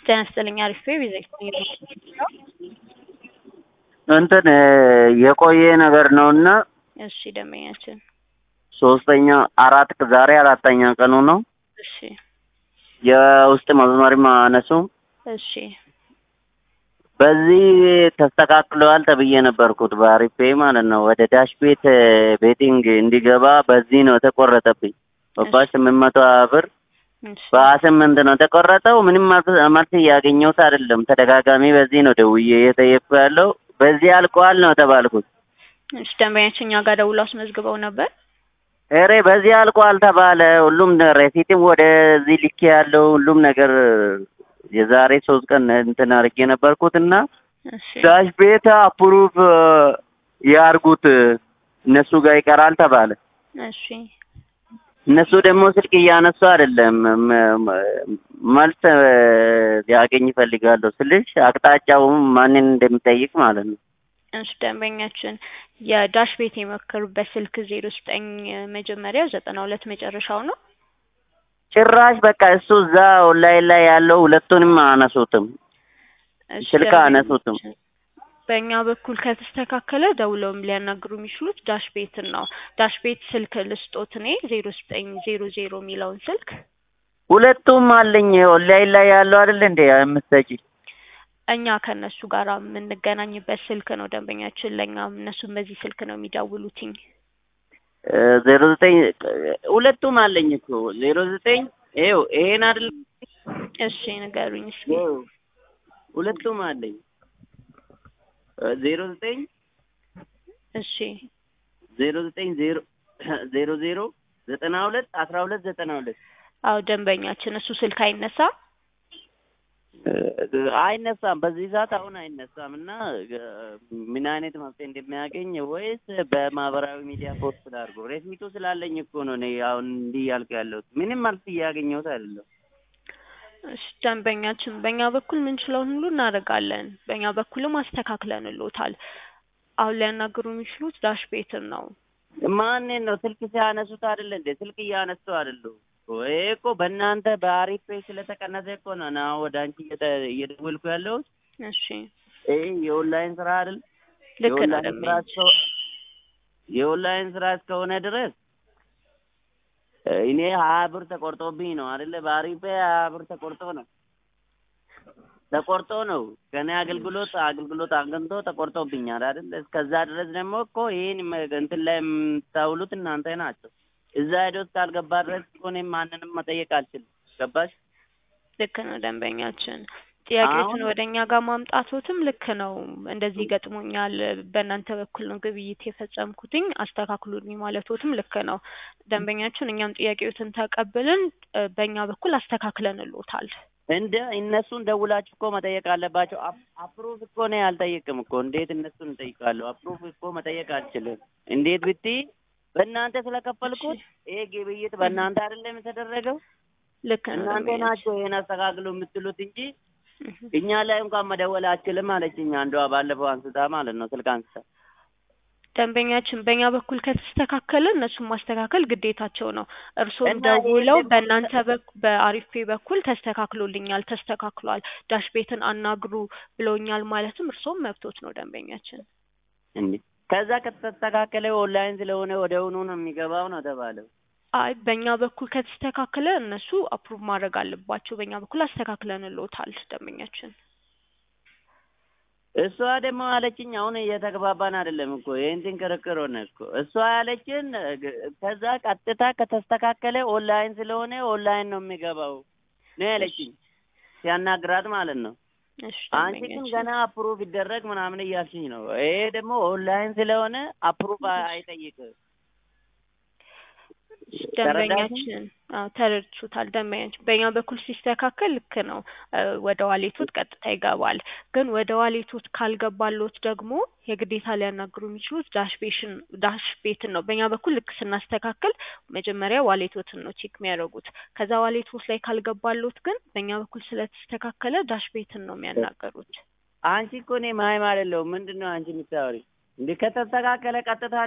ጤና ይስጥልኝ አሪፍ ቤዛ እንትን የቆየ ነገር ነውና እሺ ደንበኛችን ሶስተኛ አራት ዛሬ አራተኛ ቀኑ ነው። እሺ የውስጥ መስመር ማነሱ እሺ በዚህ ተስተካክለዋል ተብዬ ነበርኩት በአሪፌ ማለት ነው። ወደ ዳሽ ቤት ቤቲንግ እንዲገባ በዚህ ነው የተቆረጠብኝ። ገባሽ? ስምንት መቶ ብር እሺ በሀያ ስምንት ነው የተቆረጠው። ምንም መልስ- መልስ እያገኘሁት አይደለም። ተደጋጋሚ በዚህ ነው ደውዬ እየጠየቅኩ ያለው። በዚህ አልቀዋል ነው የተባልኩት። እሺ ደንበኛችን እኛ ጋር ደውሎ አስመዝግበው ነበር። ኧረ በዚህ አልቋል ተባለ። ሁሉም ሬሲትም ወደዚህ ልኬ ያለው ሁሉም ነገር የዛሬ ሶስት ቀን እንትን አድርጌ ነበርኩት እና እሺ ዳሽ ቤት አፕሩቭ ያርጉት እነሱ ጋር ይቀራል ተባለ። እሺ እነሱ ደግሞ ስልክ እያነሱ አይደለም። መ- መ- መልስ ሊያገኝ ይፈልጋለሁ ስልሽ አቅጣጫውም ማንን እንደሚጠይቅ ማለት ነው። እሺ ደንበኛችን የዳሽ ቤት የመከሩበት ስልክ ዜሮ ዘጠኝ መጀመሪያው ዘጠና ሁለት መጨረሻው ነው። ጭራሽ በቃ እሱ እዛ ኦንላይን ላይ ያለው ሁለቱንም አነሱትም እሺ ስልክ አነሱትም። ደንበኛችን በእኛ በኩል ከተስተካከለ ደውለውም ሊያናግሩ የሚችሉት ዳሽ ቤትን ነው። ዳሽ ቤት ስልክ ልስጦት እኔ ዜሮ ዘጠኝ ዜሮ ዜሮ የሚለውን ስልክ ሁለቱም አለኝ ኦንላይን ላይ ያለው አይደል እንዴ የምትሰጪ? እኛ ከእነሱ ጋር የምንገናኝበት ስልክ ነው ደንበኛችን። ለእኛም እነሱም በዚህ ስልክ ነው የሚደውሉትኝ። ዜሮ ዘጠኝ ሁለቱም አለኝ እኮ ዜሮ ዘጠኝ ይኸው ይሄን አይደል እሺ ንገሩኝ እስኪ። ይኸው ሁለቱም አለኝ ዜሮ ዘጠኝ እሺ ዜሮ ዘጠኝ ዜሮ ዜሮ ዜሮ ዘጠና ሁለት አስራ ሁለት ዘጠና ሁለት አዎ ደንበኛችን እሱ ስልክ አይነሳ አይነሳም። በዚህ ሰዓት አሁን አይነሳም እና ምን አይነት መፍትሄ እንደሚያገኝ ወይስ በማህበራዊ ሚዲያ ፖስት ላድርገው? ሬሲቱ ስላለኝ እኮ ነው እኔ አሁን እንዲህ ያልኩ ያለሁት። ምንም መልስ እያገኘሁት አይደለም። እሺ ደንበኛችን በእኛ በኩል ምንችለውን ሁሉ እናደርጋለን። በእኛ በኩልም አስተካክለንሎታል። አሁን ሊያናግሩ የሚችሉት ዳሽ ቤትን ነው። ማንን ነው ስልክ ሲያነሱት አይደለ እንዴ? ስልክ እያነሱ አይደሉ? ይሄ እኮ በእናንተ በአሪፍ ፔ ስለተቀነሰ እኮ ነው እና ወደ አንቺ እየተ- እየደወልኩ ያለሁት። እሺ ይሄ የኦንላይን ስራ አይደል? ልክ ነው የኦንላይን ስራ ደንበኛችን። እስከ- የኦንላይን ስራ እስከሆነ ድረስ እኔ ሀያ ብር ተቆርጦብኝ ነው አይደለ? በአሪፍ ፔ ሀያ ብር ተቆርጦ ነው ተቆርጦ ነው ከኔ አገልግሎት አገልግሎት አግኝቶ ተቆርጦብኛል አይደል? እስከዛ ድረስ ደግሞ እኮ ይሄን መ- እንትን ላይ የምታውሉት እናንተ ናቸው። እዛ ሄዶ እስካልገባ ድረስ እኮ እኔም ማንንም መጠየቅ አልችልም። ገባሽ? ልክ ነው ደንበኛችን። ጥያቄዎችን አሁን- ወደ እኛ ጋር ማምጣቶትም ልክ ነው። እንደዚህ ገጥሞኛል፣ በእናንተ በኩል ነው ግብይት የፈጸምኩትኝ አስተካክሉልኝ ማለቶትም ልክ ነው ደንበኛችን። እኛም ጥያቄዎትን ተቀብለን እ፣ በእኛ በኩል አስተካክለንሎታል። እንደ እነሱን ደውላችሁ እኮ መጠየቅ አለባቸው። አፕ- አፕሩቭ እኮ እኔ አልጠይቅም እኮ እንዴት እነሱን እጠይቃለሁ? አፕሩቭ እኮ መጠየቅ አልችልም። እንዴት ብትይ በእናንተ ስለከፈልኩት ይሄ ግብይት በእናንተ አይደለም የተደረገው። ልክ ነው እናንተ ደንበኛችን። ናቸው ይሄን አስተካክሉ የምትሉት እንጂ እህ። እኛ ላይ እንኳን መደወል አልችልም አለችኝ አንዷ ባለፈው አንስታ ማለት ነው ስልክ አንስታ ደንበኛችን በእኛ በኩል ከተስተካከለ እነሱን ማስተካከል ግዴታቸው ነው። እርስዎም እና ይሄ ደውለው ደግሞ- በእናንተ በኩ- በአሪፌ በኩል ተስተካክሎልኛል፣ ተስተካክሏል፣ ዳሽ ቤትን አናግሩ ብለውኛል ማለትም እርስዎም መብቶት ነው ደንበኛችን። እንዴ ከዛ ከተስተካከለ ኦንላይን ስለሆነ ወደውኑ ነው የሚገባው ነው ተባለው። አይ በእኛ በኩል ከተስተካከለ እነሱ አፕሩቭ ማድረግ አለባቸው። በእኛ በኩል አስተካክለንልዎታል ደንበኛችን። እሷ ደግሞ አለችኝ አሁን እየተግባባን አይደለም እኮ ይህንትን ክርክር ሆነ እኮ እሷ ያለችን ግ- ከዛ ቀጥታ ከተስተካከለ ኦንላይን ስለሆነ ኦንላይን ነው የሚገባው ነው ያለችኝ ሲያናግራት ማለት ነው። እሺ አንቺ ግን ደንበኛችን ገና አፕሩቭ ይደረግ ምናምን እያልሽኝ ነው። ይሄ ደግሞ ኦንላይን ስለሆነ አፕሩቭ አይጠይቅም። ደንበኛችን አዎ ተረድቶታል። ደንበኛችን በእኛ በኩል ሲስተካከል ልክ ነው እ፣ ወደ ዋሌቶት ቀጥታ ይገባል። ግን ወደ ዋሌቶት ካልገባሎት ደግሞ የግዴታ ሊያናግሩ የሚችሉት ዳሽ ቤሽን ዳሽ ቤትን ነው። በእኛ በኩል ልክ ስናስተካክል መጀመሪያ ዋሌቶትን ነው ቼክ የሚያደርጉት። ከዛ ዋሌቶት ላይ ካልገባሎት ግን በእኛ በኩል ስለተስተካከለ ዳሽ ቤትን ነው የሚያናገሩት። አንቺ እኮ እኔ ማይም አይደለሁም። ምንድን ነው አንቺ የምታወሪ? እንዲህ ከተስተካከለ ቀጥታ